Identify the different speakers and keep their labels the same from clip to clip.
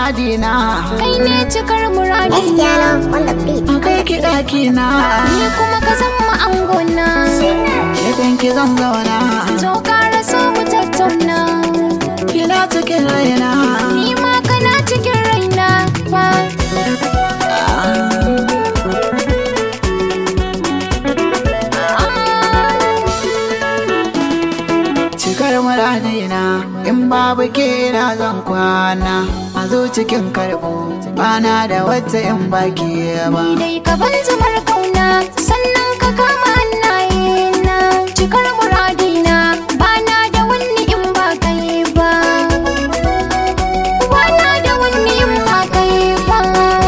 Speaker 1: muradina
Speaker 2: kai ne cikar muradi
Speaker 3: Espiano on the beat.
Speaker 1: kai ki ɗakina
Speaker 2: ni kuma ka zama angona
Speaker 1: gefen ki zan zauna
Speaker 2: zo ƙara so mu tattauna
Speaker 1: kina cikin raina
Speaker 2: ni ma kana cikin raina ba
Speaker 1: cikar muradina in babu ke na zan kwana a zo cikin karɓo bana da wata in baki ba
Speaker 2: ni dai ka ban zumar kauna sannan ka kama hannaye na cikar muradina bana da wani in ba kai ba bana da wani in ba kai ba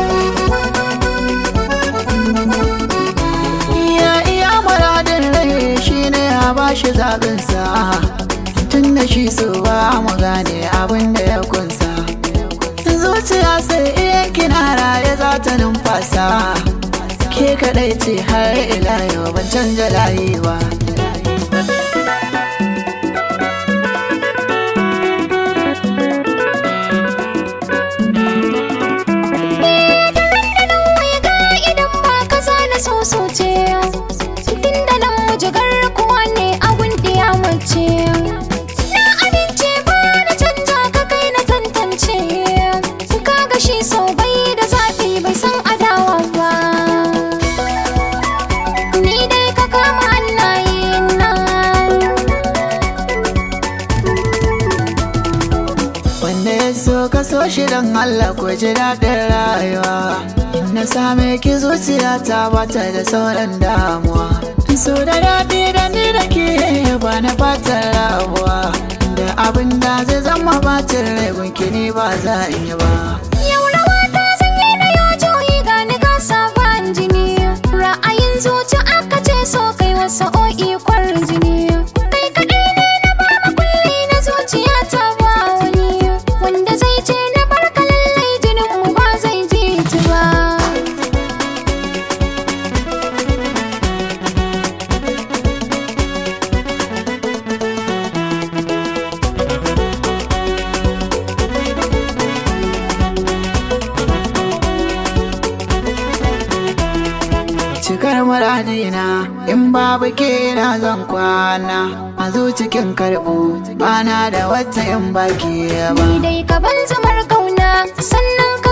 Speaker 1: iya iya muradin rai shine ya bashi zaɓinsa tun da shi so ba mu gane abin da ya kunsa zuciya sai iya kina raye za ta numfasa ke kaɗai ce har ila yau ban canja layi ba
Speaker 2: mai ga idan ba ka zana soso ce tun da nan mujigar kuwa ne abun ya mace na amince ba na canja ka kai na tantance ka ga shi so bai da zafi bai san adawa ba ni dai ka kama hannaye na
Speaker 1: Wanda ya so ka so shi don Allah ko ji daɗin rayuwa Na same ki zuciya ta bata da sauran damuwa So da daɗi da ni da ke ba na fatan rabuwa Da abin da zai zama bacin rai gunki ni ba za in yi ba
Speaker 2: Yau rawa ta sanye na yo joyi ga ni ga sabon jini Ra'ayin zuci aka ce so kai wasu o'i kwarin jini Kai kaɗai ne na bar makulli na zuciya ta ba wani Wanda zai ce na bar ka lallai jinin mu ba zai ji ta ba
Speaker 1: Cikar muradina in babu ke na zan kwana A zo cikin karɓo bana da wata in baki ba
Speaker 2: Ni dai ka ban zamar kauna sannan ka